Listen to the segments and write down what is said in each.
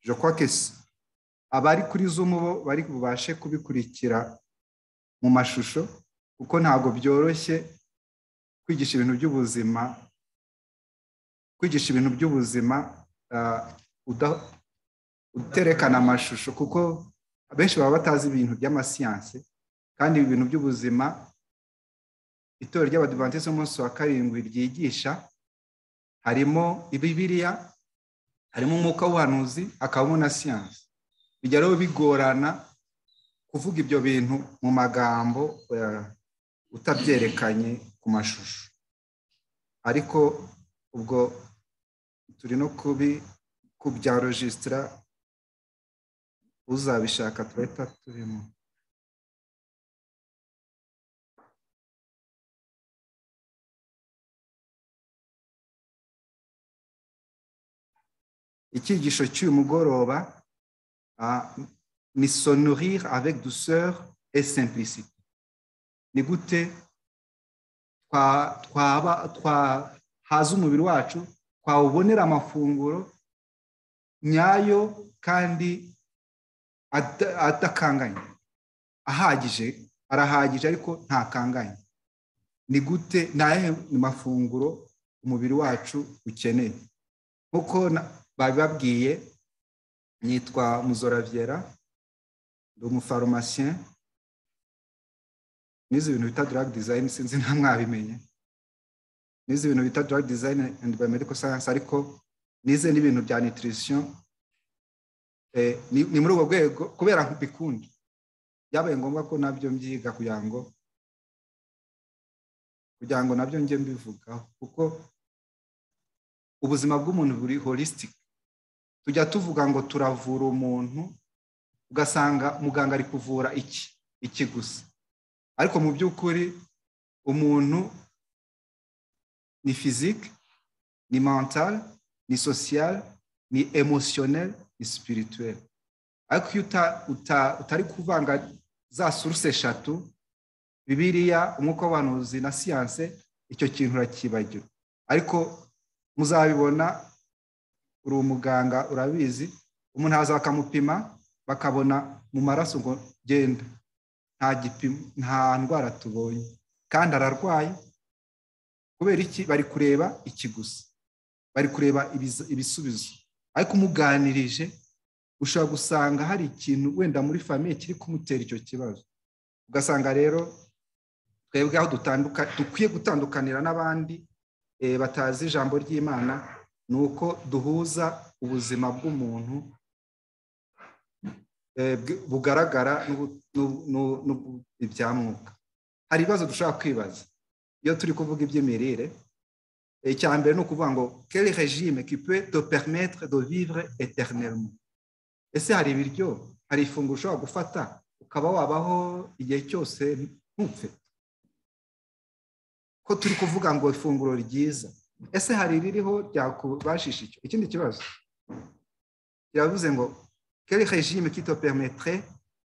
je crois que abari kuri zoom bo bari bubashe kubikurikira mu mashusho kuko ntabwo byoroshye kwigisha ibintu by'ubuzima kwigisha ibintu by'ubuzima uterekana amashusho kuko abenshi baba batazi ibintu by'amasiyanse kandi ibintu by'ubuzima itorero ry'abadivantisite umunsi wa karindwi ryigisha harimo ibibiriya harimo umwuka w'ubuhanuzi hakabamo na siyanse bijya rero bigorana kuvuga ibyo bintu mu magambo utabyerekanye ku mashusho ariko ubwo turi no kubi kubyarojisitira uzabishaka turahita turimo icyigisho cy'uyu mugoroba ni sonorire avec douceur et simplicité ni gute twahaza umubiri wacu twawubonera amafunguro nyayo kandi adakanganye ahagije arahagije ariko ntakanganye ni gute ntahe mafunguro umubiri wacu ukeneye nk'uko babibabwiye nitwa muzoraviera ndi umufarumasiyen n'izi bintu bita darag dizayini sinzi nta mwabimenye n'izi bintu bita darag dizayini andi bayomediko sayanse ariko nize n'ibintu bya nitirisiyo ni muri ubwo rwego kubera mbikunda byabaye ngombwa ko nabyo mbyiga kugira ngo kugira ngo nabyo njye mbivugaho kuko ubuzima bw'umuntu buri holisitike tujya tuvuga ngo turavura umuntu ugasanga muganga ari kuvura iki iki gusa ariko mu by'ukuri umuntu ni fizike ni mentale ni sosiyale ni emosiyoneri ni sipirituweri ariko iyo utari kuvanga za suruse eshatu bibiriya umwuka w'abantuzi na siyanse icyo kintu urakibagirwa ariko muzabibona uri umuganga urabizi umuntu haza bakamupima bakabona mu maraso ngo genda nta ndwara tubonye kandi ararwaye kubera iki bari kureba iki gusa bari kureba ibisubizo ariko umuganirije ushobora gusanga hari ikintu wenda muri famiye kiri kumutera icyo kibazo ugasanga rero twebwe aho dukwiye gutandukanira n'abandi batazi ijambo ry'imana ni uko duhuza ubuzima bw'umuntu bugaragara n'ibyamwuka hari ibibazo dushobora kwibaza iyo turi kuvuga iby'imirire icya mbere ni ukuvuga ngo kere regime kipe do perimetere do vivre eternellement ese hari ibiryo hari ifunguro ushobora gufata ukaba wabaho igihe cyose ntupfe ko turi kuvuga ngo ifunguro ryiza ese hari iririho ryakubashisha icyo ikindi kibazo kiravuze ngo kere regime kito perimetere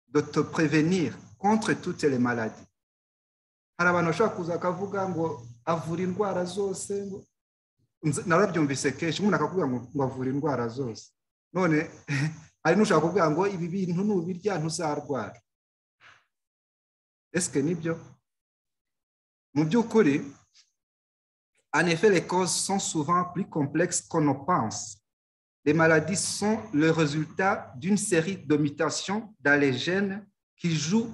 do te prevenir contre toutes les maladies hari abantu bashobora kuza bakavuga ngo avura indwara zose narabyumvise kenshi umuntu akakubwira ngo avura indwara zose none hari n'ushaka kuvuga ngo ibi bintu nubirya ntuzarwara esike nibyo mu by'ukuri En effet, les causes sont souvent plus complexes qu'on ne pense. Les maladies sont le résultat d'une série de mutations dans les gènes qui jouent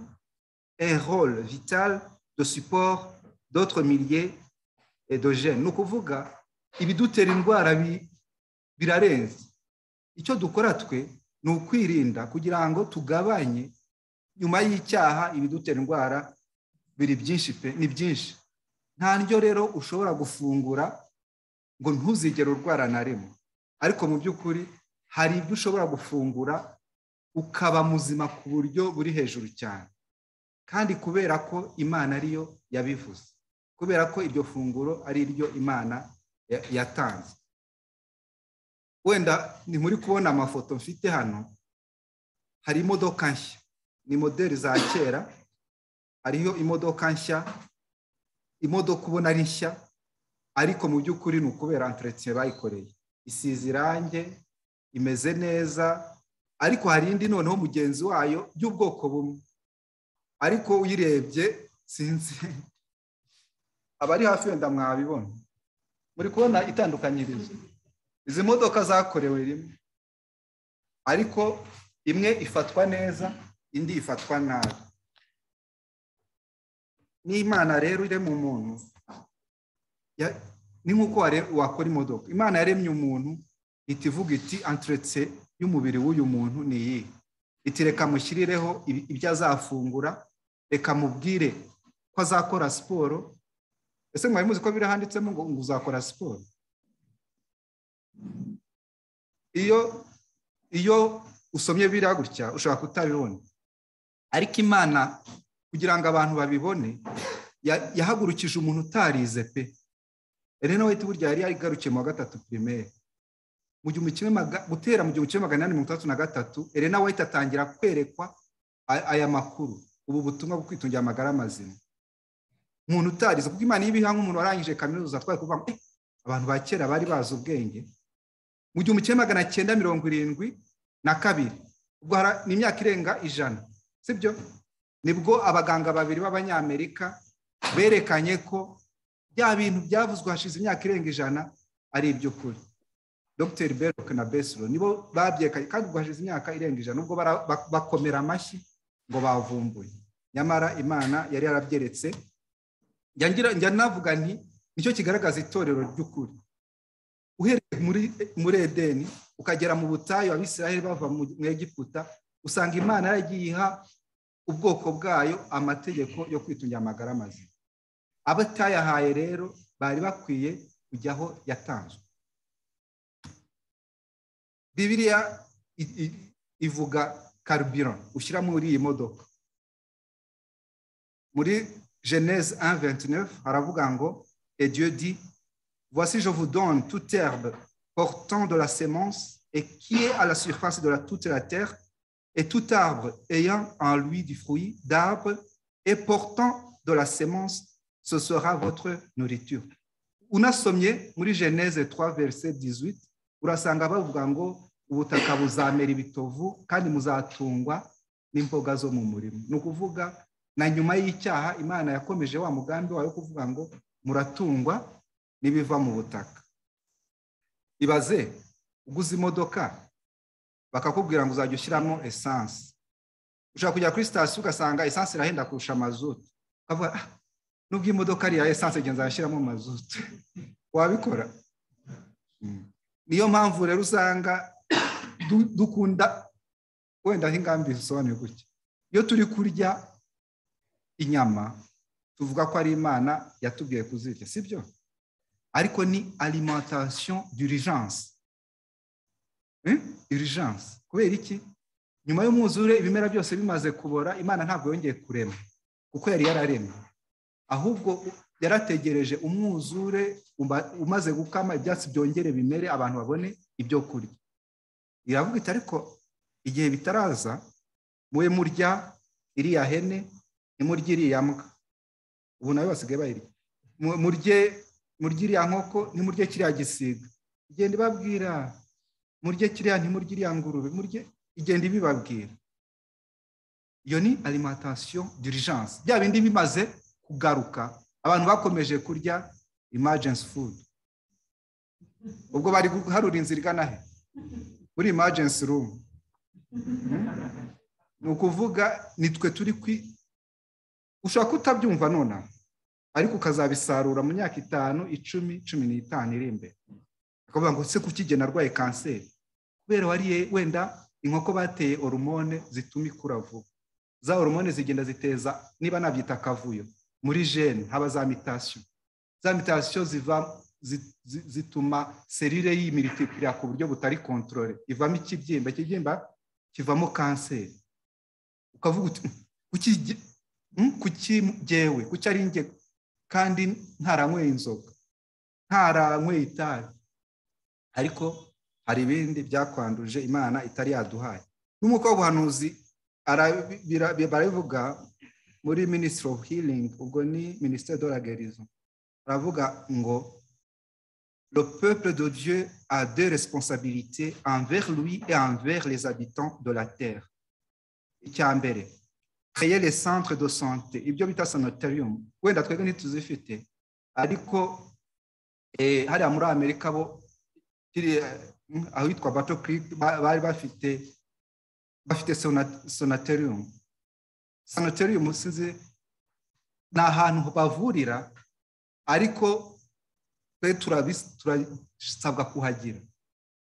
un rôle vital de support d'autres milliers de gènes. Nous kuvuga ibidutera indwara birarenze icyo dukora twe ni ukwirinda kugira ngo tugabanye nyuma y'icyaha ibidutera indwara biri byinshi pe ni byinshi nta ndyo rero ushobora gufungura ngo ntuzigere urwara na rimwe ariko mu by'ukuri hari ibyo ushobora gufungura ukaba muzima ku buryo buri hejuru cyane kandi kubera ko imana ariyo yabivuze kubera ko iryo funguro ari ryo imana yatanze wenda ni muri kubona amafoto mfite hano hari imodoka nshya ni moderi za kera hariho imodoka nshya imodoka ubona ari nshya ariko mu by'ukuri ni ukubera enteretse bayikoreye isize irangi imeze neza ariko hari indi noneho mugenzi wayo y'ubwoko bumwe ariko uyirebye sinzi abari hafi wenda mwabibona muri kubona itandukanyirizo izi modoka zakorewe rimwe ariko imwe ifatwa neza indi ifatwa nabi n'imana rero irema umuntu ni nk'uko wakora imodoka imana yaremye umuntu itivuga iti anturetse y'umubiri w'uyu muntu ni iyi iti reka mushyirireho ibyo azafungura reka mubwire ko azakora siporo ese mwari muzi ko biriya handitsemo ngo uzakora siporo iyo iyo usomye biriya gutya ushobora kutabibona ariko imana kugira ngo abantu babibone yahagurukije umuntu utarize pe rero wahita burya yari yarigarukiye mu wa gatatu pirimeri gutera mu gihumbi kimwe magana inani mirongo itandatu na gatatu Elena White atangira kwerekwa aya makuru ubu butumwa bwo kwitungira amagara mazima umuntu utarize kuko imana y'ibiha nk'umuntu warangije kaminuza atwaye kuvuga ngo abantu ba kera bari bazi ubwenge mu gihumbi kimwe magana cyenda mirongo irindwi na kabiri ubwo ni imyaka irenga ijana sibyo nibwo abaganga babiri b'abanyamerika berekanye ko bya bintu byavuzwe hashize imyaka irenga ijana ari iby'ukuri dogiteri beroke na besiro nibo babyekanye kandi ubwo hashize imyaka irenga ijana ubwo bakomera amashyi ngo bavumbuye nyamara imana yari yarabyeretse njya navuga nti nicyo kigaragaza itorero ry'ukuri uhereye muri edeni ukagera mu butayu abisiraheli bava mu egiputa usanga imana yaragiye iha ubwoko bwayo amategeko yo kwitungira amagara mazima abatayahaye rero bari bakwiye kujya aho yatanzwe bibiriya ivuga karubiro ushyira muri iyi modoka muri Genèse 1, 29, Haravugango, et Dieu dit, Voici, je vous donne toute herbe portant de la sémence et qui est à la surface de la, toute la terre, et tout arbre ayant en lui du fruit d'arbre et portant de la sémence, ce sera votre nourriture. unasomye muri Genèse 3, verset 18, urasanga bavuga ngo ubutaka buzamera ibitovu kandi muzatungwa n'imboga zo mu murimo ni ukuvuga na nyuma y'icyaha imana yakomeje wa mugambi wayo kuvuga ngo muratungwa n'ibiva mu butaka ibaze uguze imodoka bakakubwira ngo uzajya ushyiramo esanse ushobora kujya kuri sitasiyo ugasanga esanse irahenda kurusha mazutu ukavuga nubwo imodoka ari iya esanse igenzi arashyiramo mazutu wabikora niyo mpamvu rero usanga dukunda wenda aho ingamba zisobanuye gutya iyo turi kurya inyama tuvuga ko ari imana yatubwiye kuzirya si byo ariko ni alimentation d'urgence urgence kubera iki nyuma y'umwuzure ibimera byose bimaze kubora imana ntabwo yongeye kurema kuko yari yararemye ahubwo yarategereje umwuzure umaze gukama ibyatsi byongere bimere abantu babone ibyo kurya iravuga iti ariko igihe bitaraza mube murya iriya hene nimurye iriya mbwa ubu nayo basigaye bayirya murye murye iriya nkoko nimurye kiriya gisiga igenda ibabwira murye kiriya ntimurye iriya ngurube murye igenda ibibabwira iyo ni alimentation d'urgence bya bindi bimaze kugaruka abantu bakomeje kurya emergency food ubwo bari guharura inzira igana he muri emergency room ni ukuvuga nitwe turi ushobora kutabyumva nonaha ariko ukazabisarura mu myaka itanu icumi cumi n'itanu iri imbere akavuga ngo se kukigena arwaye kanseri kubera wariye wenda inkoko bateye horomone zituma ikura vuba za horomone zigenda ziteza niba nabyita akavuyo muri jene haba za mitasiyo za mitasiyo ziva zituma serire y'imiritipira ku buryo butari kontorore ivamo ikibyimba ikibyimba kivamo kanseri ukavuga uti kuki ngewe kuki ari nge kandi ntaranyweye inzoga ntaranyweye itabi ariko hari ibindi byakwanduje imana itari yaduhaye n'umwuka w'ubuhanuzi barabivuga muri minisitiri ofu hiringi ubwo ni minisiteri de la gerizo baravuga ngo le peuple de Dieu a deux responsabilités envers lui et envers les habitants de la terre. Icyambere, créer les centres de santé, ibyo bita sanitarium, wenda twebwe ntituzifite ariko eh, hariya muri amerika bo kiriya, mm, ahitwa bato creek ba- bari bafite bafite sona- sonaterium sanatorium sinzi ni ahantu bavurira ariko twe turabis- turasabwa kuhagira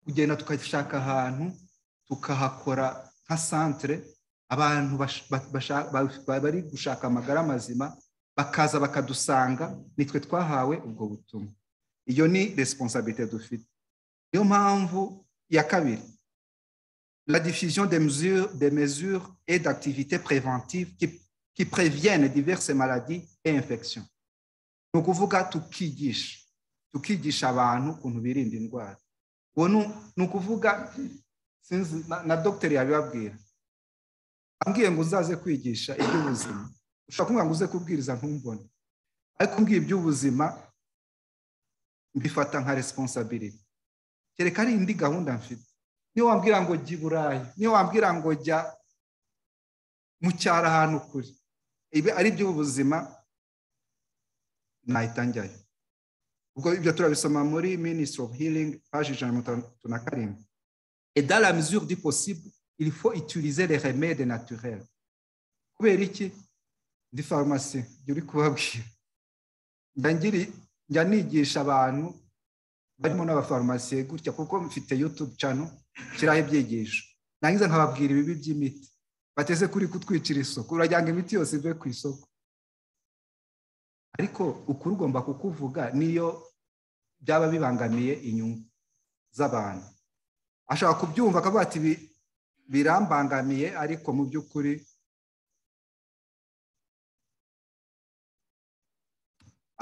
kugenda tugashaka ahantu tukahakora nka santere abantu bash- ba- basha- ba- ba- bari gushaka amagara mazima bakaza bakadusanga nitwe twahawe ubwo butumwa iyo ni responsabilité dufite niyo mpamvu ya kabiri la diffusion des mesures, des mesures et d'activités préventives qui, qui préviennent diverses maladies et infections. ni ukuvuga tukigisha tukigisha abantu ukuntu birinda indwara uwo ni- ni ukuvuga sinzi na, na dogiteri yabibabwira ambwiye ngo uzaze kwigisha iby'ubuzima ushobora kumbwira ngo uze kubwiriza ntumbone ariko mbwiye iby'ubuzima mbifata nka responsability kereka ari indi gahunda mfite niyo wambwira ngo jya i burayi niyo wambwira ngo jya mu cyaro ahantu kure ibi ari iby'ubuzima nahita njyayo ubwo ibyo turabisoma muri ministry of healing page ijana na mirongo itatu na karindwi et dans la mesure du possible il faut utiliser les remèdes naturels kubera iki ndi farumasi ibyo uri kubabwira njya ngiri- njya nigisha abantu barimo n'abafarumasiye gutya kuko mfite youtube channel shyiraho ibyigisho nangiza nkababwira ibibi by'imiti bateze kuri kutwicira isoko uragira ngo imiti yose ive ku isoko ariko ukuri ugomba kukuvuga niyo byaba bibangamiye inyungu z'abantu ashobora kubyumva akavuga ati "Bi- birambangamiye ariko mu by'ukuri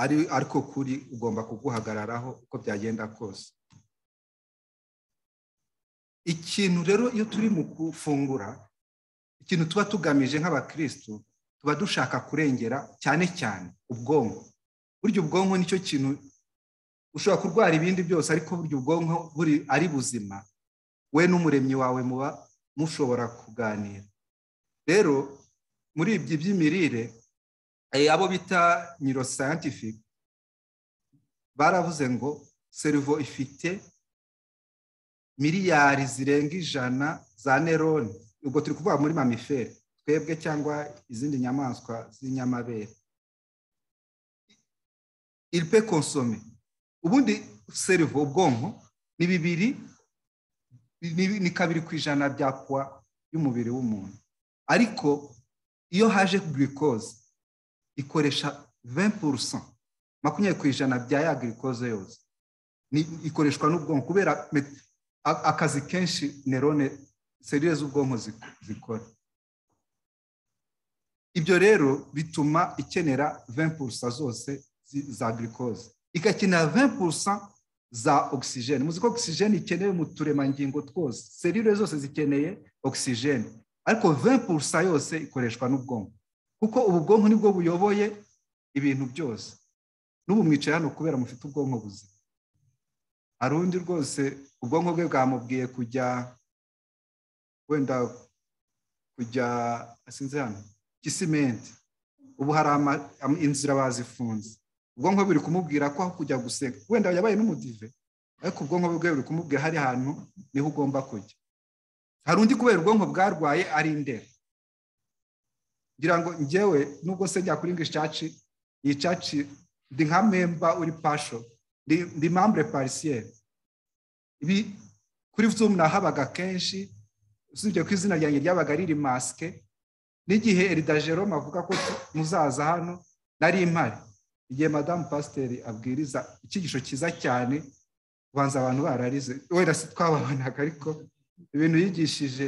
ari ariko kuri ugomba kuguhagararaho uko byagenda kose ikintu rero iyo turi mu gufungura ikintu tuba tugamije nk'abakristo tuba dushaka kurengera cyane cyane ubwonko burya ubwonko nicyo kintu ushobora kurwara ibindi byose ariko burya ubwonko buri ari buzima we n'umuremyi wawe muba mushobora kuganira rero muri ibyo by'imirire eh, abo bita neuroscientific baravuze ngo servo ifite miliyari zirenga ijana za nerone ubwo turi kuvuga muri mamifere twebwe cyangwa izindi nyamaswa z'inyamabere iripe konsome ubundi servo ubwonko ni bibiri ni ni kabiri ku ijana bya puwa y'umubiri w'umuntu ariko iyo haje glucose ikoresha 20% makumyabiri ku ijana bya ya glucose yose Ni- ikoreshwa n'ubwonko kubera met- a- akazi kenshi nerone serire z'ubwonko zik- zikora ibyo rero bituma ikenera 20% zose zi- za glucose igakenera 20% za oxygene muzi ko oxygene ikenewe mu turemangingo twose serire zose zikeneye oxygene ariko 20% yose ikoreshwa n'ubwonko kuko ubu bwonko nibwo buyoboye ibintu byose n'ubu mwicaye hano kubera mufite ubwonko buzima hari undi rwose ubwonko bwe bwamubwiye kujya wenda kujya sinzi hano gisimenti ubu hari ama- am- inzira bazifunze ubwonko buri kumubwira ko aho kujya guseka wenda yabaye n'umudive ariko ubwonko bwe buri kumubwira hari hantu niho ugomba kujya hari undi kubera ubwonko bwarwaye ari indera ngira ngo njyewe nubwo se njya kuri ngo icaci iyi caci ndi nka memba uri pasho ndi ndi membre parisiere ibi kuri zoom nahabaga kenshi usibye ko izina ryanjye ryabaga riri masike n'igihe erida jerome avuga ko tu- muzaza hano nari impari igihe madamu pasiteri abwiriza icyigisho cyiza cyane ubanza abantu bararize wenda si twababonaga ariko ibintu yigishije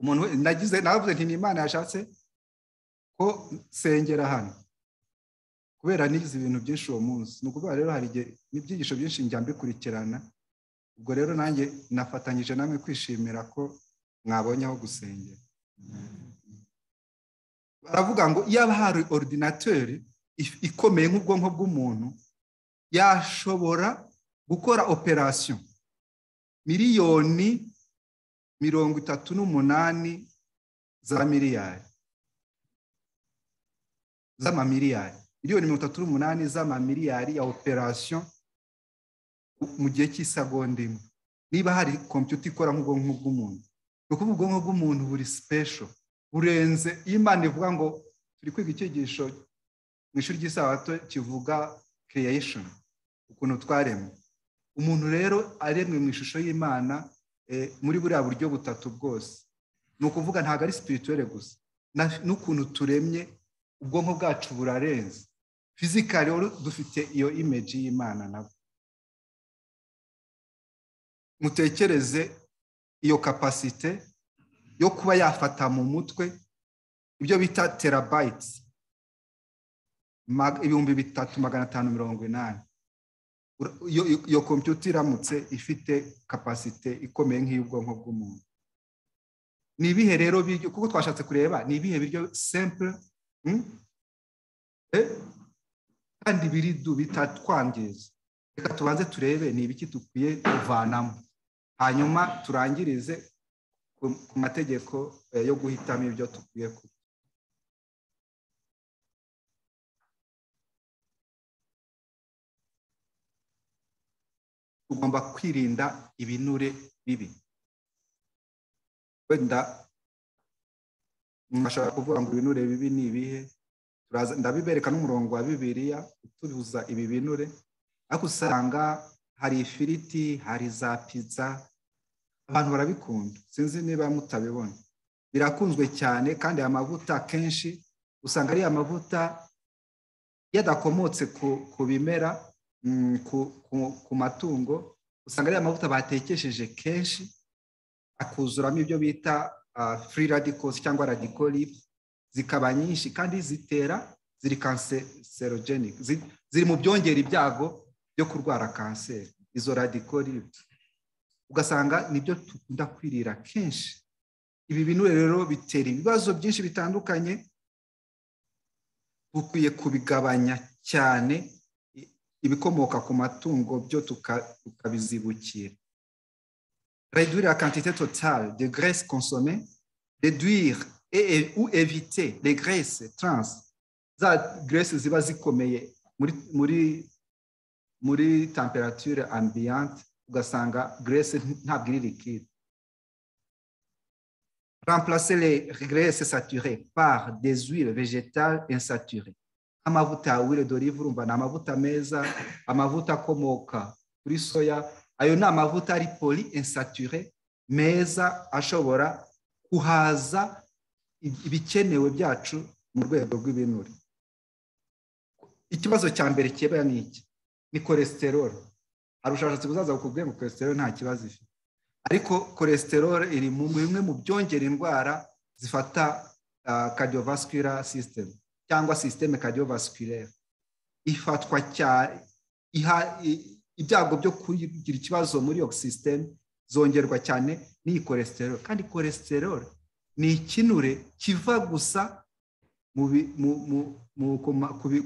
umuntu we- nagize navuze nti ni imana yashatse ko nsengera hano kubera nize ibintu byinshi uwo munsi ni ukuvuga rero hari igihe n'ibyigisho byinshi njya mbikurikirana ubwo rero nanjye nafatanyije namwe kwishimira ko mwabonye aho gusengera baravuga ngo iyaba hari ordinateri if- ikomeye nk'ubwonko bw'umuntu yashobora gukora operasiyo miliyoni mirongo itatu n'umunani za miliyari z'amamiliyari miliyoni mirongo itatu n'umunani z'amamiliyari ya operasiyo mu gihe cy'isegonda imwe niba hari kompiyuta ikora nk'ubwonko bw'umuntu ni ukuvuga ubwonko bw'umuntu buri sipesho burenze iyo imana ivuga ngo turi kwiga icyigisho mu ishuri ry'isabato kivuga kireyesheni ukuntu twaremwe umuntu rero aremwe mu ishusho y'imana muri buriya buryo butatu bwose ni ukuvuga ntabwo ari situwituwere gusa n'ukuntu turemye ubwonko bwacu burarenze fizikari dufite iyo imeji y'imana nabwo mutekereze iyo kapasite yo kuba yafata mu mutwe ibyo bita terabayiti ibihumbi bitatu magana atanu mirongo inani iyo kompiyuta iramutse ifite kapasite ikomeye nk'iy'ubwonko bw'umuntu ni ibihe rero biryo kuko twashatse kureba ni ibihe biryo sempure kandi biridu bitatwangiza reka tubanze turebe ni ibiki dukwiye kuvanamo hanyuma turangirize ku mategeko yo guhitamo ibyo dukwiye kurya tugomba kwirinda ibinure bibi wenda mwashobora kuvuga ngo ibinure bibi ni ibihe ndabibereka n'umurongo wa bibiliya utubuza ibi binure ariko usanga hari ifiriti hari za pizza abantu barabikunda sinzi niba mutabibona birakunzwe cyane kandi aya mavuta kenshi usanga ari amavuta yadakomotse ku bimera ku matungo usanga ari amavuta batekesheje kenshi akuzuramo ibyo bita free radicals cyangwa radical zikaba nyinshi kandi zitera ziri cancerogenic ziri mu byongera ibyago byo kurwara kanseri izo radical ugasanga nibyo dukunda kwirira kenshi ibi binure rero bitera ibibazo byinshi bitandukanye dukwiye kubigabanya cyane ibikomoka ku matungo byo tukabizibukira réduire la quantité totale de graisse consommée réduire et, ou éviter les graisses trans za graisse ziba zikomeye muri muri muri temperature ambiante ugasanga graisse ntabwo iri liquide remplacer les graisses saturées par des huiles végétales insaturées amavuta ya wire d'olive urumva ni amavuta meza amavuta akomoka kuri soya ayo ni amavuta ari poli insature meza ashobora guhaza ibikenewe byacu mu rwego rw'ibinure ikibazo cya mbere kiba ni iki ni kolesterol hari ubushakashatsi buzaza bukubwiye ngo kolesterol nta kibazo ifite ariko kolesterol iri mu bimwe mu byongera indwara zifata cardiovascular system cyangwa sisiteme cardiovasculaire ifatwa cyane ibyago byo kugira ikibazo muri iyo sisiteme zongerwa cyane n'iyi kolesterol kandi kolesterol ni ikinure kiva gusa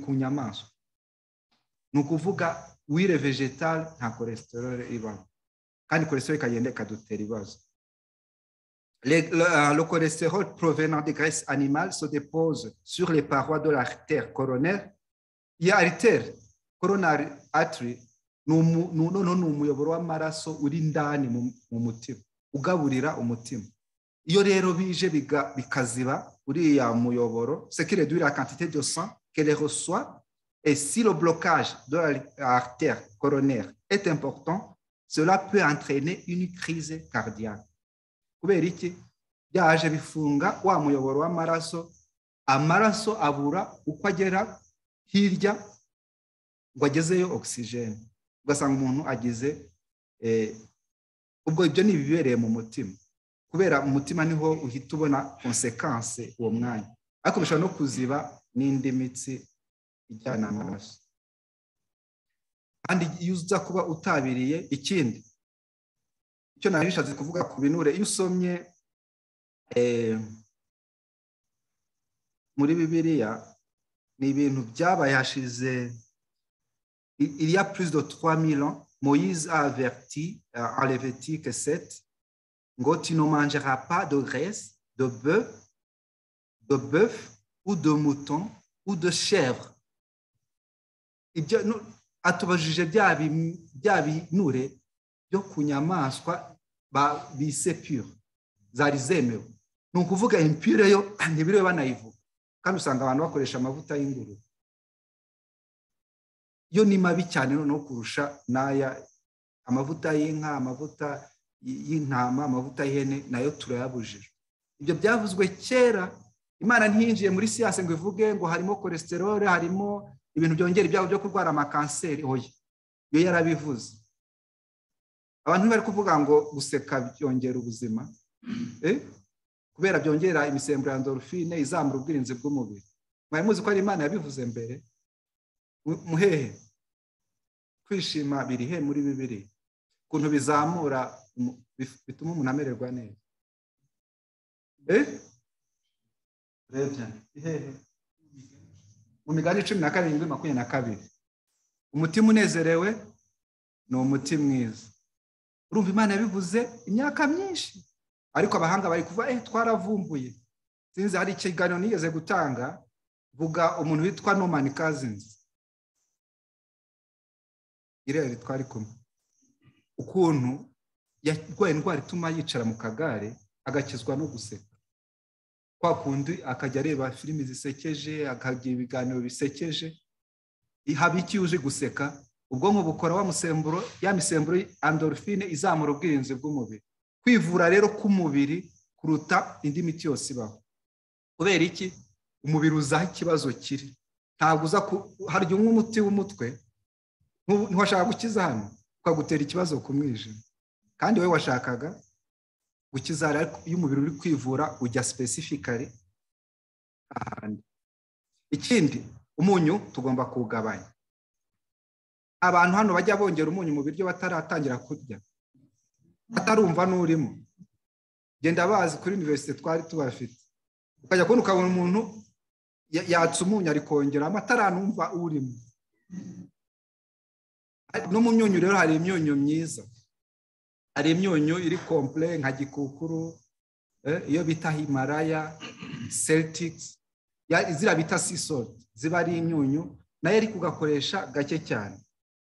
ku nyamaswa ni ukuvuga wire vegetale nta kolesterol ibamo kandi kolesterol ikagenda ikadutera ibibazo Les, le, le, cholestérol provenant des graisses animales se dépose sur les parois de l'artère coronaire. Iyi artère coronary artery noneho ni umuyoboro w'amaraso uri indani mu mutima ugaburira umutima iyo rero bije bikaziba uriya muyoboro c'est que réduire la quantité de sang qu'elle reçoit et si le blocage de l'artère coronaire est important cela peut entraîner une crise cardiaque kubera iki byaje bifunga wa muyoboro w'amaraso amaraso abura uko agera hirya ngo agezeyo ogisijeni ugasanga umuntu agize ubwo ibyo ni ibibereye mu mutima kubera mu mutima niho uhita ubona konsekanse uwo mwanya ariko bishobora no kuziba n'indi mitsi ijyana amaraso kandi iyo uza kuba utabiriye ikindi icyo nari bishatse kuvuga ku binure iyo usomye muri bibiliya ni ibintu byabaye hashize iriya perezida twa milo Moïse a averti euh, en Lévitique 7, tu ne mangeras pas de graisse, de bœuf, de bœuf ou de mouton ou de chèvre. Ibyo nu- atubajije bya bi- bya binure byo ku nyamaswa ba- bise pure zari zemewe ni ukuvuga impure yo ntibiriwe banayivuga kandi usanga abantu bakoresha amavuta y'ingurube yo ni mabi cyane noneho kurusha n'aya amavuta y'inka amavuta y- y'intama amavuta y'ihene nayo turayabujijwe ibyo byavuzwe kera imana ntiyinjiye muri siyanse ngo ivuge ngo harimo kolesterole harimo ibintu byongera ibyago byo kurwara amakanseri oya yo yarabivuze abantu bari kuvuga ngo guseka byongera ubuzima eh? kubera byongera imisemburo ya endorphine izamura ubwirinzi bw'umubiri mwari muzi ko ari imana yabivuze mbere Mu- muhehe kwishima biri he muri bibiri ukuntu bizamura umu- bif- bituma umuntu amererwa neza Eh? urebye ihehe mu migani cumi na karindwi makumyabiri na kabiri umutima unezerewe ni umuti mwiza urumva imana yabivuze imyaka myinshi ariko abahanga bari kuva eh twaravumbuye sinzi hari ikiganiro nigeze gutanga vuga umuntu witwa nomani kazinzi irere twari kumwe ukuntu yarwaye indwara ituma yicara mu kagare agakizwa no guseka kwa kundi akajya areba filimi zisekeje akagira ibiganiro bisekeje haba iki uje guseka ubwonko bukora wa musemburo ya misemburo andorofine izamura ubwirinzi bw'umubiri kwivura rero k'umubiri kuruta indi miti yose ibaho kubera iki umubiri uza aho ikibazo kiri ntabwo uza ku harya unywa umuti w'umutwe ntubu- ntiwashaka gukiza hano ukagutera ikibazo ku mwijima kandi wowe washakaga gukiza hariya ariko iyo umubiri uri kwivura ujya specifically ahandi ikindi umunyu tugomba kuwugabanya abantu hano bajya bongera umunyu mu biryo bataratangira kurya batarumva n'urimo genda bazi kuri univerisite twari tubafite ukajya kubona ukabona umuntu ya- yatse umunyu arikongeramo ataranumva urimo no mu myunyu rero hari imyunyu myiza hari imyunyu iri komple nka gikukuru eh, iyo bita himalaya celtics ya- ziriya bita sea salt ziba ari imyunyu nayo ariko ugakoresha gake cyane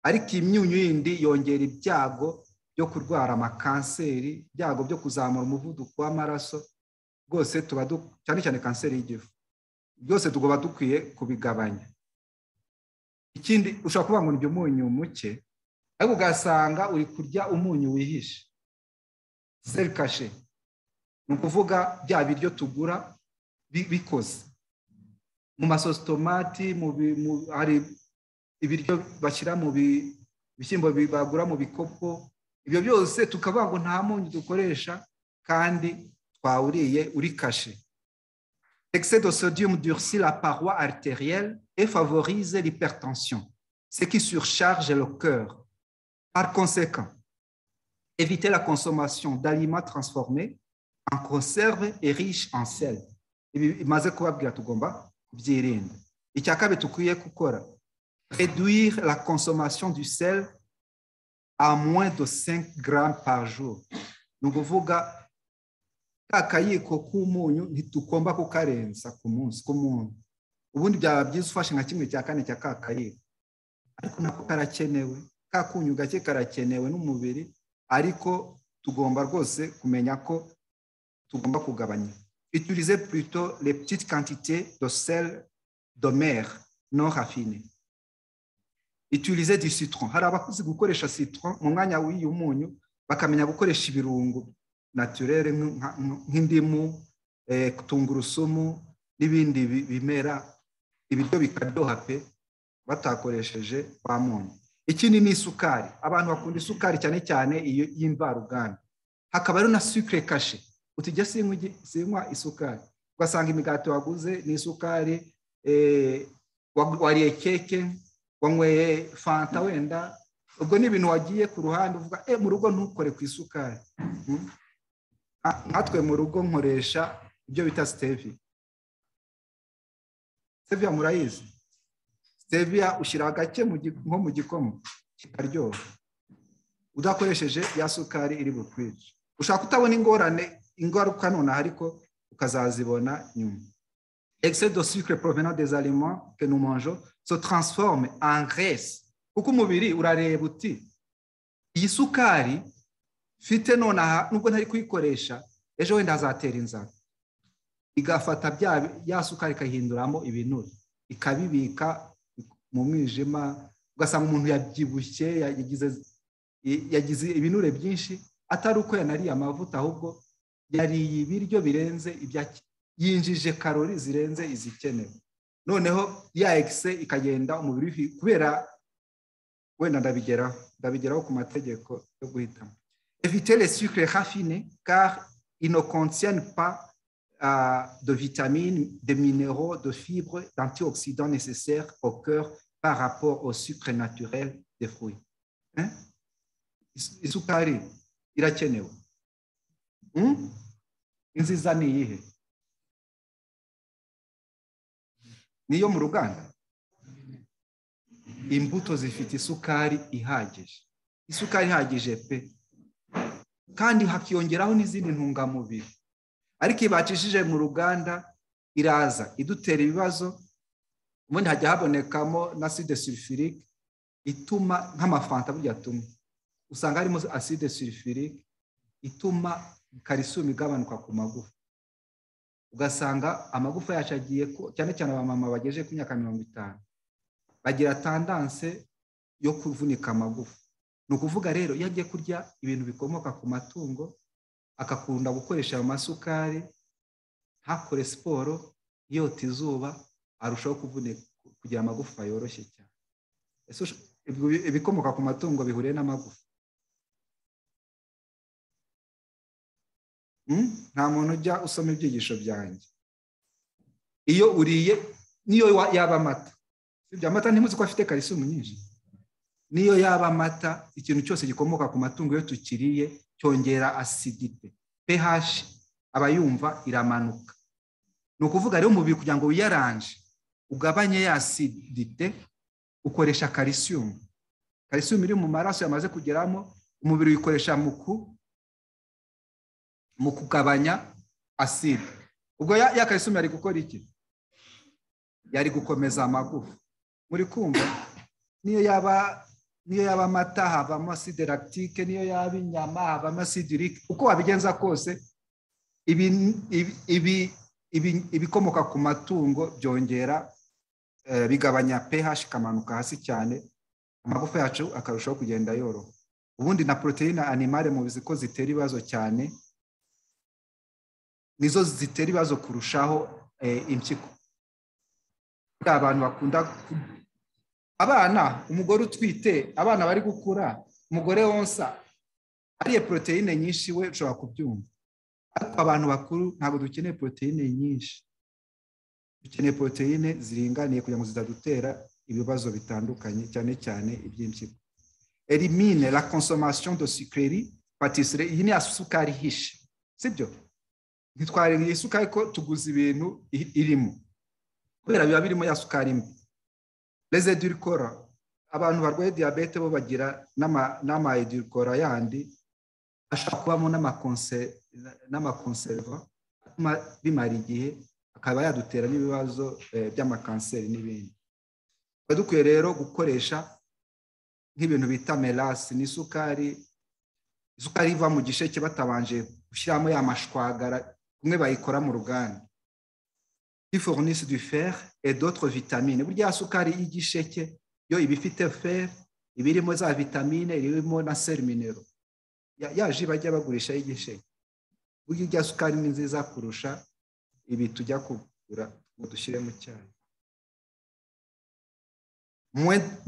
ariko iyi myunyu yindi yongera ibyago byo kurwara amakanseri ibyago byo kuzamura umuvuduko w'amaraso rwose tuba du- cyane cyane kanseri y'igifu byose tugomba dukwiye kubigabanya ikindi ushobora kuvuga ngo ni umunyu muke ariko ugasanga uri kurya umunyu wihishe seri kashe ni ukuvuga bya biryo tugura bi- bikoze mu masositomati mu bi- mu- hari ibiryo bashyira mu bi- bishyimbo bi- bagura mu bikopo ibyo byose tukavuga ngo nta munyu dukoresha kandi twawuriye uri kashe L'excès de sodium durcit la paroi artérielle et favorise l'hypertension, ce qui surcharge le cœur. Par conséquent, éviter la consommation d'aliments transformés en conserve et riches en sel. Ibi bimaze kubabwira tugomba kubyirinda icya kabiri dukwiye gukora réduire la consommation du sel à moins de 5 grammes par jour ni ukuvuga ka kayiko k'umunyu ntitugomba kukarenza ku munsi ku muntu ubundi byaba byiza ufashe nka kimwe cya kane cya ka kayiko ariko nako karakenewe ka kunyu gake karakenewe n'umubiri ariko tugomba rwose kumenya ko tugomba kugabanya utiliser plutôt les petites quantités de sel de mer non raffiné utiliser du citron hari abakozi gukoresha citron mu mwanya w'iyu munyu bakamenya gukoresha ibirungo naturere nka- nka- nk'indimu eh, tungurusumu n'ibindi bi- bimera ibiryo bikaryoha pe batakoresheje wa munyu ikindi ni isukari abantu bakunda isukari cyane cyane iyo y'imvaruganda hakaba rero na sukure kashe utujya sinywa igi- sinywa isukari ugasanga imigati waguze ni isukari eh, wa- wariye keke wanyweye fanta wenda ubwo ni ibintu wagiye ku ruhande uvuga e mu rugo ntukore ku isukari Mm. Ah, natwe mu rugo nkoresha ibyo bita steviya steviya murayizi steviya ushyira gake mu gi- nko mu gikoma kikaryoha udakoresheje ya sukari iri bukwiriye ushobora kutabona ingorane ingaruka nonaha ariko ukazazibona nyuma excès de sucre provenant des aliments que nous mangeons se transforme en graisse kuko umubiri urareba uti iyi sukari mfite nonaha nubwo ntari kuyikoresha ejo wenda hazatera inzara igafata bya ya sukari ikayihinduramo ibinure ikabibika mu mwijima ugasanga umuntu yabyibushye yagize yagize ibinure byinshi atari uko yanariye amavuta ahubwo yariye ibiryo birenze ibya yinjije karori zirenze izikenewe noneho ya egise ikagenda umubiri kubera wenda ndabigeraho ndabigeraho ku mategeko yo guhitamo evite les sucre rafine car ils ne contiennent pas uh, de vitamines de minéraux de fibres d'antioxydants nécessaires au cœur par rapport au sucre naturel des fruits hein? isukari irakenewe hmm? inziza ni iyihe niyo mu ruganda imbuto zifite isukari ihagije isukari ihagije pe kandi hakiyongeraho n'izindi ntungamubiri ariko ibacishije mu ruganda iraza idutera ibibazo ubundi hajya habonekamo na aside sulfurike ituma nk'amafanta burya tumwe usanga harimo aside sulfurike ituma karisiyumu igabanuka ku magufa ugasanga amagufa yacu agiye cyane cyane abamama bagejeje ku myaka mirongo itanu bagira tandanse yo kuvunika amagufa ni ukuvuga rero iyo agiye kurya ibintu bikomoka ku matungo agakunda gukoresha ayo masukari ntakore siporo yota izuba arushaho kugira amagufa yoroshye cyane ibikomoka ku matungo bihuriye n'amagufa nta muntu ujya usoma ibyigisho byanjye iyo uriye niyo yaba amata amata ntimuzi ko afite karisiyumu nyinshi niyo yaba amata ikintu cyose gikomoka ku matungo iyo tukiriye cyongera asidite ph aba yumva iramanuka ni ukuvuga rero umubiri kugira ngo wiyaranje ugabanye ya asidite ukoresha karisiyumu karisiyumu iri mu maraso yamaze kugeramo umubiri uyikoresha mu ku mu kugabanya aside ubwo ya karisiyumu yari gukora iki yari gukomeza amagufa muri kumva niyo yaba niyo yaba amata havamo aside lactique niyo yaba inyama havamo aside urike uko wabigenza kose ibikomoka ku matungo byongera bigabanya ph ikamanuka hasi cyane amagufa yacu akarushaho kugenda yoroha ubundi na poroteyine animale mubizi ko zitera ibibazo cyane nizo zitera ibibazo kurushaho impyiko abantu bakunda abana umugore utwite abana bari gukura umugore wonsa ariye poroteyine nyinshi we ushobora kubyumva ariko abantu bakuru ntabwo dukeneye poroteyine nyinshi dukeneye poroteyine ziringaniye kugira ngo zitadutera ibibazo bitandukanye cyane cyane iby'impyiko elimine la consommation de sucrerie patisserie iyi ni ya sukari ihishe sibyo ntitwarengeye isukari ko tuguze ibintu irimo kubera biba birimo ya sukari mbi reze edurikora abantu barwaye diyabete bo bagira n'ama edurikora yandi ashobora kubamo n'amakonserva atuma bimara igihe akaba yadutera n'ibibazo by'amakanseri n'ibindi tuba dukwiye rero gukoresha nk'ibintu bita merasi n'isukari isukari iva mu gisheke batabanje gushyiramo ya mashwagara kumwe bayikora mu ruganda iforunisi du fer et d'autres vitamine burya sukari y'igisheke yo iba ifite fer iba irimo za vitamine irimo na seruminero yaje bajya bagurisha y'igisheke burya irya sukari ni nziza kurusha ibi tujya kugura ngo dushyire mu cyayi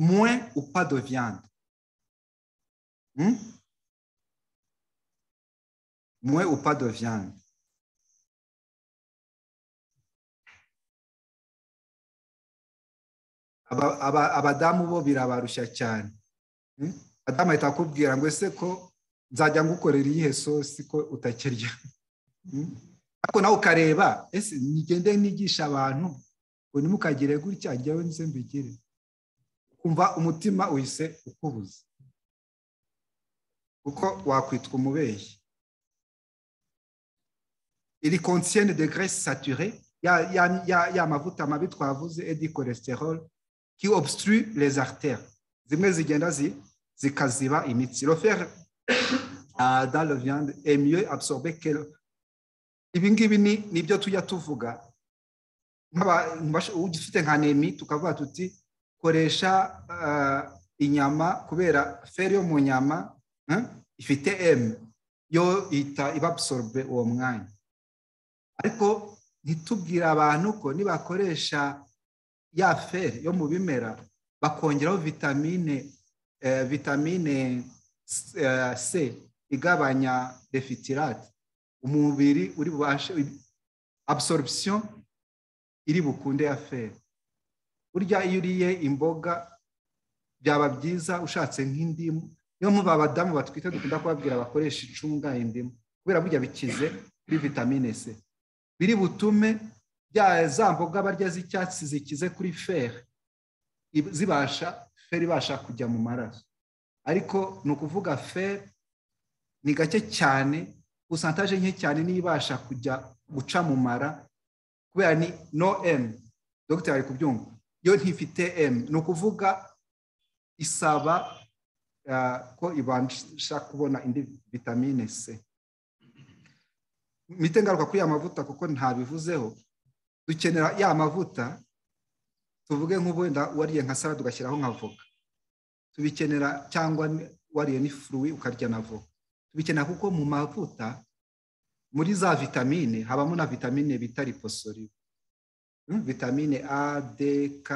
moins ou pas de viande moins ou pas de viande abadamu bo birabarushya cyane abadamu ahita akubwira ngo ese ko nzajya ngukorera iyihe sosi ko utakirya ariko nawe ukareba ese nigende nigisha abantu ngo ntimukagire gutya njyewe nze mbigire kumva umutima uhise ukubuza kuko wakwitwa umubyeyi iri conscience de graisse saturée ya, ya, ya, ya mavuta mabi twavuze edi cholesterol qui obstrue les artères zimwe zigenda zi, zikaziba imitsi le fer uh, dans le viande est mieux absorbé que ibi ngibi ni nibyo tujya tuvuga ugifite nka nemi tukavuga tuti koresha uh, inyama kubera feri yo mu nyama ifite emu yo ihita ibabsorbe uwo mwanya ariko ntitubwire abantu ko nibakoresha ya feri yo mu bimera bakongeraho vitamine vitamine c igabanya defitirate umubiri uri bubashe absorption iri bukunde ya feri burya iyo uriye imboga byaba byiza ushatse nk'indimu niyo mpamvu abadamu batwite dukunda kubabwira bakoresha icunga indimu kubera burya bikize kuri vitamine c biri butume za mboga barya z'icyatsi zikize kuri feri zibasha feri ibasha kujya mu maraso ariko ni ukuvuga feri ni gake cyane usantaje nke cyane niyo ibasha kujya guca mu mara kubera ni no emu dogiteri ari kubyumva yo ntifite emu ni ukuvuga isaba ko ibasha kubona indi vitamine c mite ngaruka kuri ya mavuta kuko ntabivuzeho dukenera ya mavuta tuvuge nk'ubundi wariye nka sara tugashyiraho nka voka tubikenera cyangwa wariye n'ifuruwi ukarya na voka tubikenera kuko mu mavuta muri za vitamine habamo na vitamine bita riposori vitamine a d k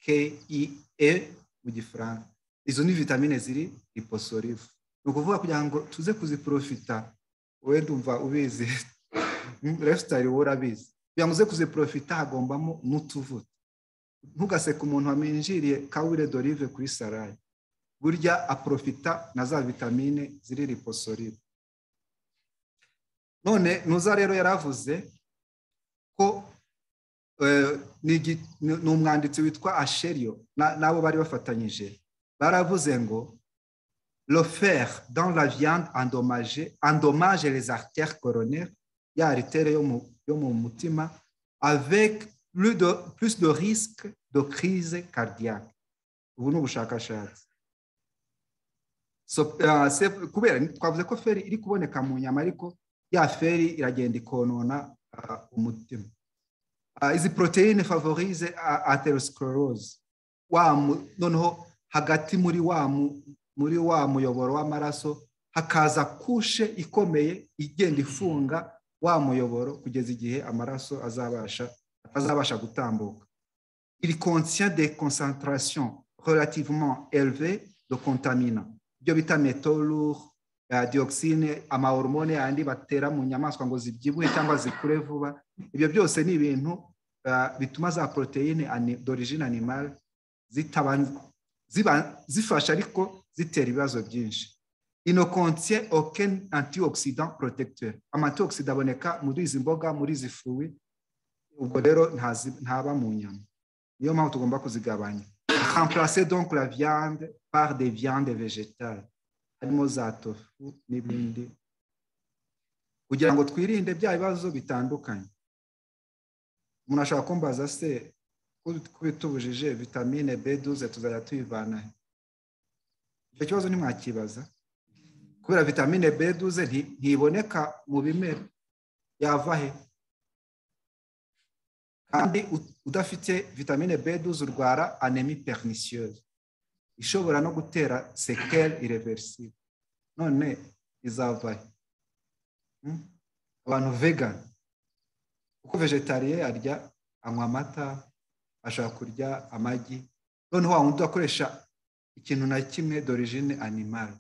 k i e mu gifaransa izo ni vitamine ziri riposorive ni ukuvuga kugira ngo tuze kuziprofita wowe ndumva ubizi lifestyle wowe urabizi kugira ngo uze kuziprofita hagombamo n'utuvuta ntugaseke umuntu waminjiriye kawire dorive kuri sarayi burya aprofita na za vitamine ziri riposorive none nuza rero yaravuze ko ni umwanditsi witwa asheriyo n'abo bari bafatanyije baravuze ngo le fer dans la viande endommagée endommage les artères coronaires ya aritere yo mu mutima avec plus de, plus de risque de crise cardiaque ubu ni ubushakashatsi kubera twavuze ko feri iri kuboneka mu nyama ariko ya feri iragenda ikonona umutima izi poroteyine favorize aterosclerose noneho hagati muri wa muri wa muyoboro w'amaraso hakaza kushe ikomeye igenda ifunga wa muyoboro kugeza igihe amaraso azabasha atazabasha gutambuka iri conscient de concentration relativement élevée de contamina ibyo bita metorure dioxine amahormone yandi batera mu nyamaswa ngo zibyibuhe cyangwa zikure vuba ibyo byose ni ibintu bituma za poroteyine dorigine animale zifasha ariko zitera ibibazo byinshi inokonsiye oken antioxidant protecteur amatioxida aboneka muri izi mboga muri izi fuwi ubwo rero ntaba mu nyama niyo mpamvu tugomba kuzigabanya remplacer donc la viande par des viandes végétales harimo za tofu n'ibindi kugira ngo twirinde bya bibazo bitandukanye umuntu ashobora kumbaza se ko bitubujije vitamine b duze tuzajya tuyivana icyo kibazo ntimwakibaza kubera vitamine b duze ntiboneka mu bimera yava he kandi udafite vitamine b duze urwara anemi pernicieuse ishobora no gutera sekeri ireversive none izavahe abantu vegani kuko vegetariye arya anywa amata ashobora kurya amagi noneho wa wundi akoresha ikintu na kimwe dorigine animale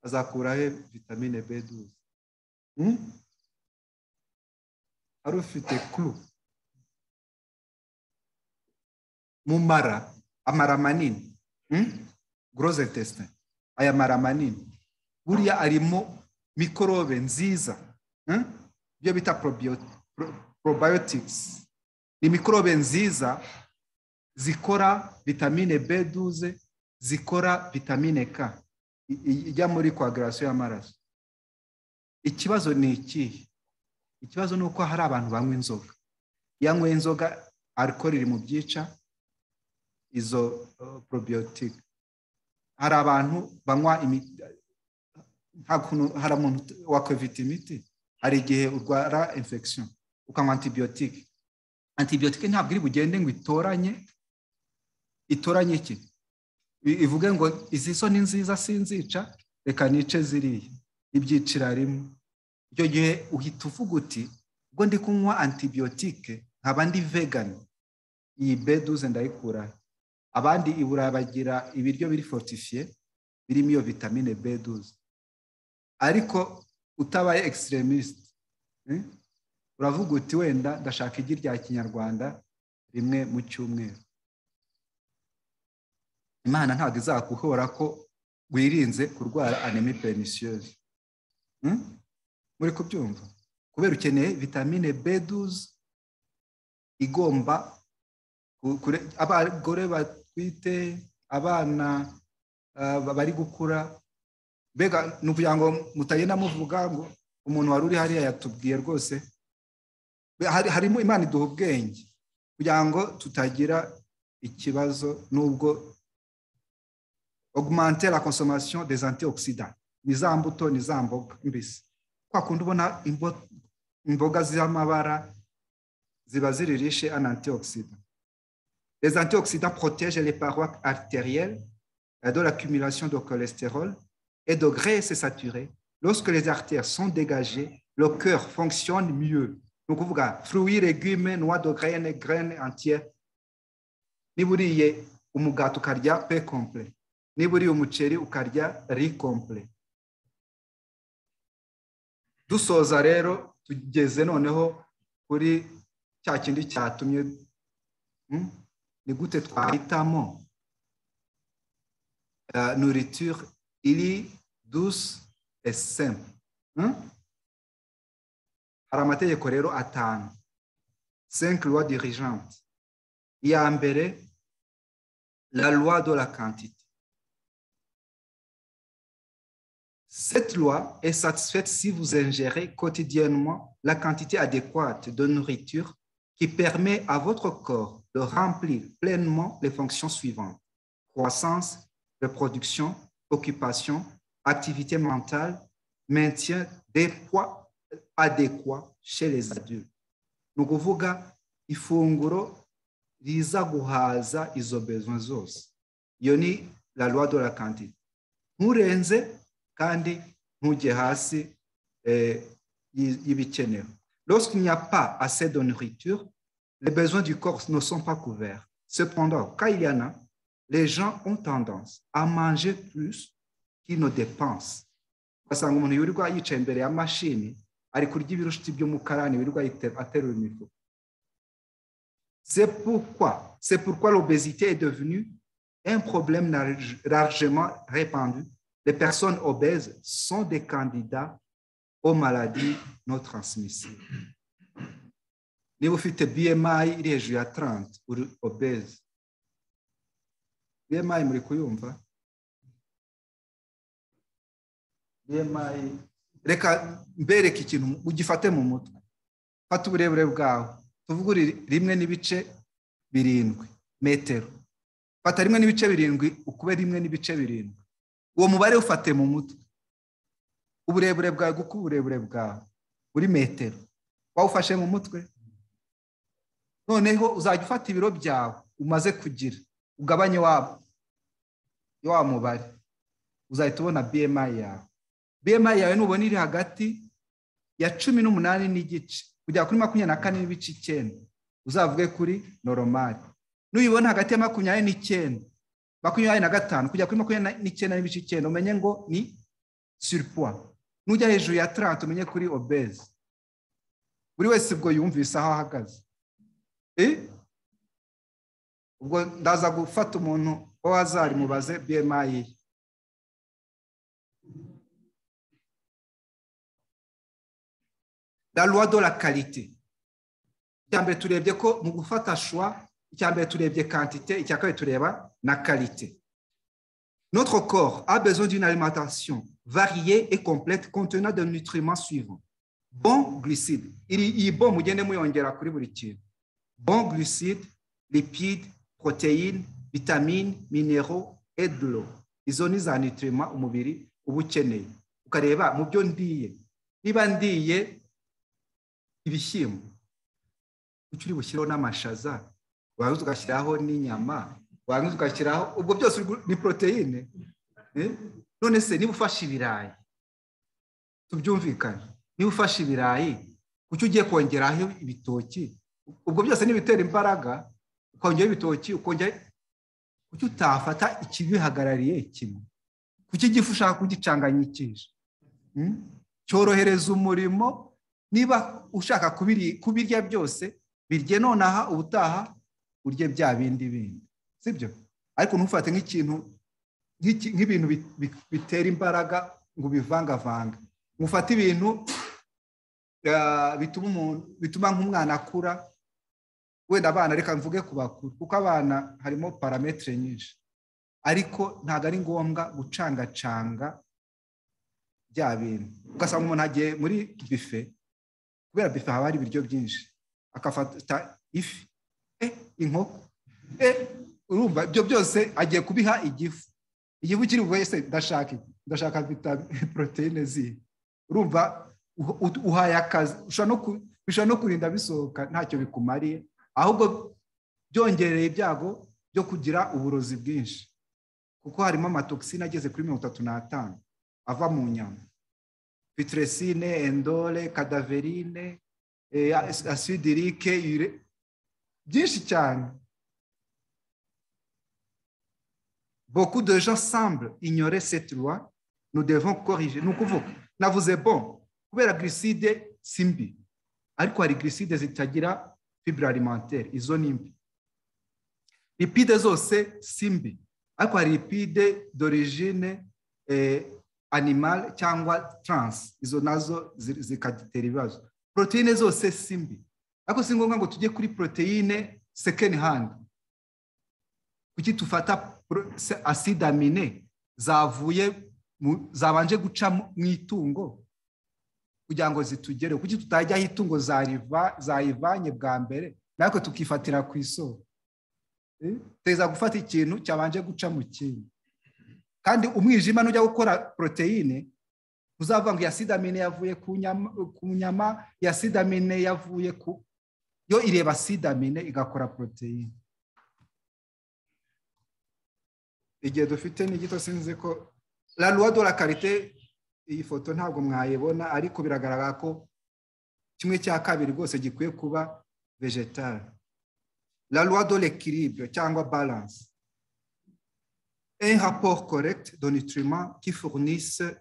azakuraho vitamine b duze ari ufite kuru mu mara amara manini groze tesite aya mara manini buriya arimo mikorobe nziza ibyo bita probiotics ni mikorobe nziza zikora vitamine b duze zikora vitamine k ijya muri koagirasiyo y'amaraso ikibazo ni ikihe ikibazo ni uko hari abantu banywa inzoga yanyweye inzoga arikoro iri mu byica izo porobiyotike hari abantu banywa imiti hari umuntu wakwevita imiti hari igihe urwara infection ukanywa antibiyotike antibiyotike ntabwo iri bugende ngo itoranye itoranye iki ivuge ngo izi so ni nziza sinzica reka nice ziriya ibyicira rimwe icyo gihe uhita uvuga uti ubwo ndi kunywa antibiyotike nkaba ndi vegani iyi beduze ndayikuraho abandi i burayi bagira ibiryo biri fortifiye birimo iyo vitamine beduze ariko utabaye extremisite uravuga uti wenda ndashaka igi rya kinyarwanda rimwe mu cyumweru imana ntabwo izakuhora ko wirinze kurwara anemi perenisioze muri kubyumva kubera ukeneye vitamine beduze igomba abagore batwite abana bari gukura mbega ni ukugira ngo mutagenda muvuga ngo umuntu wari uri hariya yatubwiye rwose harimo imana iduha ubwenge kugira ngo tutagira ikibazo n'ubwo augmenter la consommation des antioxidants ni za mbuto ni za mboga mbisi kwa kundi ubona imboga z'amabara ziba ziri riche en antioxidants les antioxydants protègent les parois artérielles de l'accumulation de cholestérol et de graisses saturées lorsque les artères sont dégagées le cœur fonctionne mieux donc vous voyez fruits légumes noix de graines graines entières niba uriye umugati ukarya pe complet niba uriye umuceri ukarya ri complet dusoza rero tugeze noneho kuri cya kindi cyatumye ni gute twahitamo nourriture iri douce et simple hari amategeko rero atanu cinq lois dirigeantes iya mbere la loi de la quantité Cette loi est satisfaite si vous ingérez quotidiennement la quantité adéquate de nourriture qui permet à votre corps de remplir pleinement les fonctions suivantes. Croissance, reproduction, occupation, activité mentale, maintien des poids adéquats chez les adultes. Nous kuvuga ifunguro riza guhaza izo besoins zose. Yoni la loi de la quantité. Murenze kandi ntujye hasi y'ibikenewe lorsqu'il n'y a pas assez de nourriture les besoins du corps ne sont pas couverts cependant quand il y en a les gens ont tendance à manger plus qu'ils ne dépensent ugasanga umuntu wirirwa yicaye imbere ya mashini ari kurya ibirushiti by'umukarani wirirwa aterura imifuka c'est pourquoi c'est pourquoi l'obésité est devenue un problème largement répandu les personnes obèses sont des candidats aux maladies non transmissibles. niba ufite bmi iri hejuru ya 30 uri obese bmi muri kuyumva bmi reka mbereke ikintu ugifate mu mutwe fata uburebure bwawe tuvuge uri rimwe n'ibice birindwi metero fata rimwe n'ibice birindwi ukube rimwe n'ibice birindwi uwo mubare ufate mu mutwe uburebure bwawe kuko uburebure bwawe buri metero wawufashe mu mutwe noneho uzajya ufata ibiro byawe umaze kugira ugabanye wa mubare uzahita ubona bmi yawe bmi yawe nubona iri hagati ya cumi n'umunani n'igice kujya kuri makumyabiri na kane n'ibice icyenda uzavuge kuri noromari nuyibona hagati ya makumyabiri n'icyenda makumyabiri na gatanu kujya kuri makumyabiri n'icyenda n'ibice icyenda umenye ngo ni surpoids nujya hejuru ya taranti umenye kuri obeze buri wese ubwo yumvise aho ahagaze ubwo ndaza gufata umuntu wo hazari mubaze bmi ye la loi de la qualité icya mbere turebye ko mu gufata shwa icya mbere turebye kantite icya kabiri tureba na karite Notre corps a besoin d'une alimentation variée et complète contenant des nutriments suivants. Bon glucides, bon glucides, lipides, protéines, vitamines, minéraux et de l'eau. Izo ni za nutriments umubiri uba ukeneye. Ukareba mu byo ndiye. Niba ndiye ibishyimbo, uri bushyireho n'amashaza, warangiza ugashyiraho n'inyama, warangiza ugashyiraho ubwo byose ni poroteyine none se niba ufashe ibirayi tubyumvikane niba ufashe ibirayi kuki ugiye kongeraho ibitoki ubwo byose ni ibitera imbaraga ukongeraho ibitoki ukongera kuki utafata ikibihagarariye kimwe kuki igifu ushaka kugicanganyikisha cyorohereza umurimo niba ushaka kubirya byose birye nonaha ubutaha urye bya bindi bindi sibyo ariko ntufate nk'ikintu nk'ibintu bitera imbaraga ngo ubivangavanga mufate ibintu bituma nk'umwana akura wenda abana reka mvuge ku bakuru kuko abana harimo parametero nyinshi ariko ntabwo ari ngombwa gucangacanga bya bintu ugasanga umuntu agiye muri bife kubera bife haba hari ibiryo byinshi akafata ifi inkoko urumva ibyo byose agiye kubiha igifu igifu kiri wese ndashaka ndashaka poroteyine zihe urumva uhaye akazi ushobora no kurinda bisohoka ntacyo bikumariye ahubwo byongereye ibyago byo kugira uburozi bwinshi kuko harimo amatoxine ageze kuri mirongo itatu n'atanu ava mu nyama pitresine endore kadaverine asidirike byinshi cyane Beaucoup de gens semblent ignorer cette loi. Nous devons corriger. Nous kuvuga navuze bon kubera glucide si mbi ariko hari glucide zitagira fibre alimentaire izo ni mbi lipide zose si mbi ariko hari lipide d'origine eh, animal cyangwa trans izo nazo zikadutera ibibazo proteine zose si mbi ariko si ngombwa ngo tujye kuri proteine second hand kuki tufata acide amine zavuye zabanje guca mu itungo kugira ngo zitugere kuki tutajyaho itungo zayivanye bwa mbere natwe tukifatira ku isoko teza gufata ikintu cyabanje guca mu kindi kandi umwijima nujya gukora poroteyine uzavuga ngo iya amine yavuye ku nyama iya amine yavuye ku yo ireba amine igakora poroteyine igihe dufite ni gito sinzi ko la loi de la karite iyi foto ntabwo mwayibona ariko biragaragara ko kimwe cya kabiri rwose gikwiye kuba vegetale la loi de l'equilibre cyangwa balance un rapport correct de nutriments qui fournissent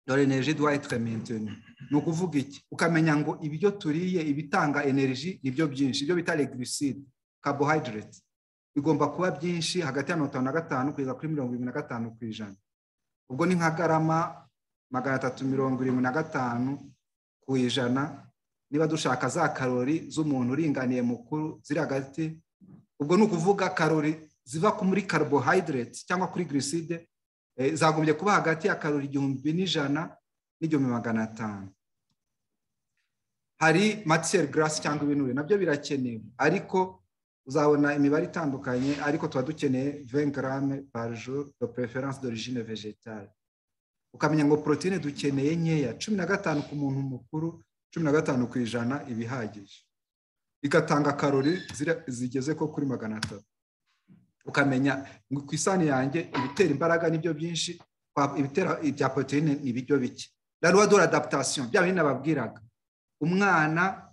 de l'énergie doit être maintenu ni ukuvuga iki ukamenya ngo ibyo turiye ibitanga energy nibyo byinshi ibyo bita glucide carbohydrate bigomba kuba byinshi hagati ya mirongo itanu na gatanu kugeza kuri mirongo irindwi na gatanu ku ijana ubwo ni nka garama magana atatu mirongo irindwi na gatanu ku ijana niba dushaka za karori z'umuntu uringaniye mukuru ziri hagati ubwo ni ukuvuga karori ziva muri carbohydrate cyangwa kuri glucide zagombye kuba hagati ya karori igihumbi n'ijana n'igihumbi magana atanu hari matiyeri garasi cyangwa ibinure nabyo birakenewe ariko uzabona imibare itandukanye ariko tuba dukeneye 20 garame par jour de preference d'origine végétale ukamenya ngo proteine dukeneye nkeya cumi na gatanu ku muntu mukuru cumi na gatanu ku ijana ibihagije igatanga karori zigeze ko kuri magana atatu ukamenya ngo ku isani yanjye ibitera imbaraga nibyo byinshi ibitera ibya proteine ni ibiryo bike la loi de l'adaptation bya bindi nababwiraga umwana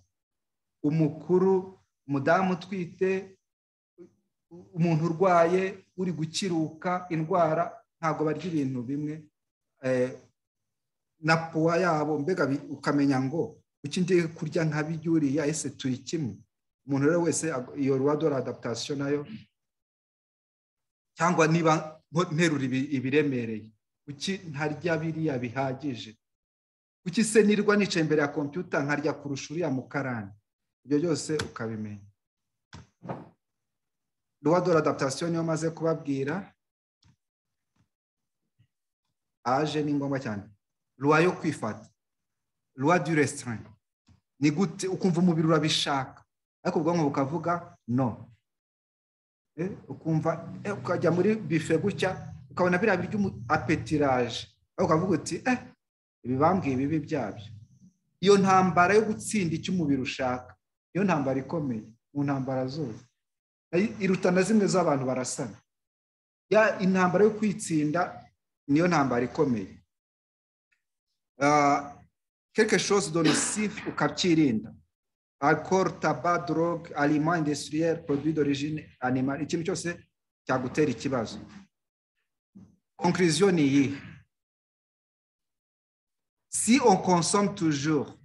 umukuru umudamu utwite umuntu urwaye uri gukiruka indwara ntabwo barya ibintu bimwe na puwa yabo mbega ukamenya ngo uki ngiye kurya nka bijyuriya ese turi kimwe umuntu rero wese iyo ruwadora adaptation nayo cyangwa niba nterura ibiremereye kuki ntarya biriya bihagije kuki se nirwa nicaye imbere ya kompiyuta nkarya kurusha uriya mukarani ibyo byose ukabimenya ruwadora adaptation niyo maze kubabwira age ni ngombwa cyane luwa yo kwifata luwa du resitora ni gute ukumva umubiri urabishaka ariko ubwonko bukavuga no ukumva ukajya muri bife gutya ukabona biriya birya apetiraje ariko ukavuga uti eh ibibambwiye ibibi byabyo iyo ntambara yo gutsinda icyo umubiri ushaka iyo ntambara ikomeye mu ntambara zose iruta na zimwe z'abantu barasana ya intambara yo kwitsinda niyo ntambara ikomeye quelque chose de nocif ukabyirinda alcool tabac drogue aliment industriel produit d'origine animal ikintu cyose cyagutera ikibazo conclusion ni iyihe si on consomme toujours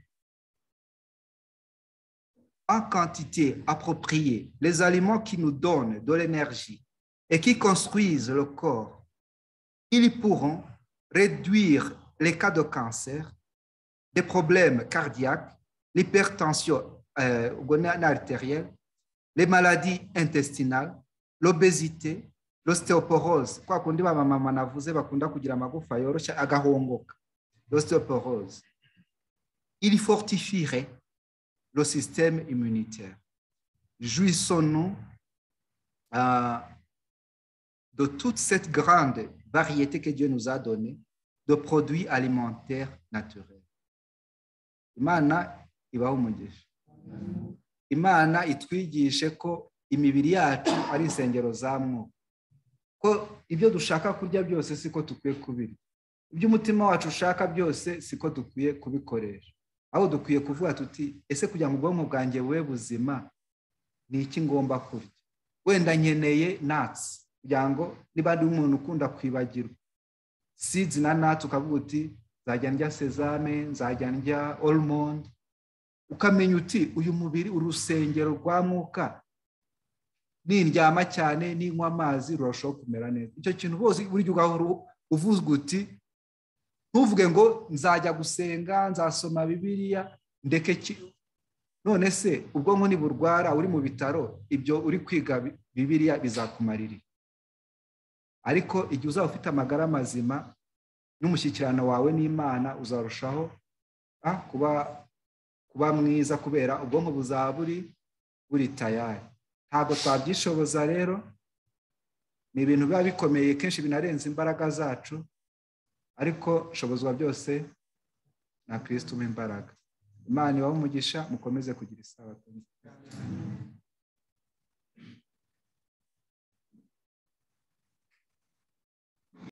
en quantité appropriée les aliments qui nous donnent de l'énergie et qui construisent le corps ils pourront réduire les cas de cancer des problèmes cardiaques, l'hypertension euh, artérielle, les maladies intestinales, l'obésité, l'ostéoporose. Kwa kundi ba mama navuze bakunda kugira amagufa yoroshye agahongoka. L'ostéoporose. Il fortifierait le système immunitaire. Jouissons-nous euh, de toute cette grande variété que Dieu nous a donnée de produits alimentaires naturels. imana ibaho umugisha imana itwigishe ko imibiri yacu ari insengero za mwuka ko ibyo dushaka kurya byose siko dukwiye kubirya ibyo umutima wacu ushaka byose siko dukwiye kubikoresha aho dukwiye kuvuga tuti ese kugira ngo ubwonko bwanjye bube buzima ni iki ngomba kurya wenda nkeneye natsi kugira ngo niba ari umuntu ukunda kwibagirwa sizi na natsi ukavuga uti nzajya ndya sezame nzajya ndya orumoni ukamenya uti uyu mubiri urusengero rwa mwuka nindyama cyane ninywa amazi rurushaho kumera neza icyo kintu bose burya ugahora uvuzwe uti ntuvuge ngo nzajya gusenga nzasoma bibiriya ndeke none se ubwonko ntiburwara uri mu bitaro ibyo uri kwiga bibiriya bizakumaririye ariko igihe uzaba ufite amagara mazima n'umushyikirano wawe n'imana uzarushaho kuba kuba mwiza kubera ubwonko buzaba buri buri tayari ntabwo twabyishoboza rero ni ibintu biba bikomeye kenshi binarenze imbaraga zacu ariko shobozwa byose na kirisiti imbaraga imana ibaho umugisha mukomeze kugira isabato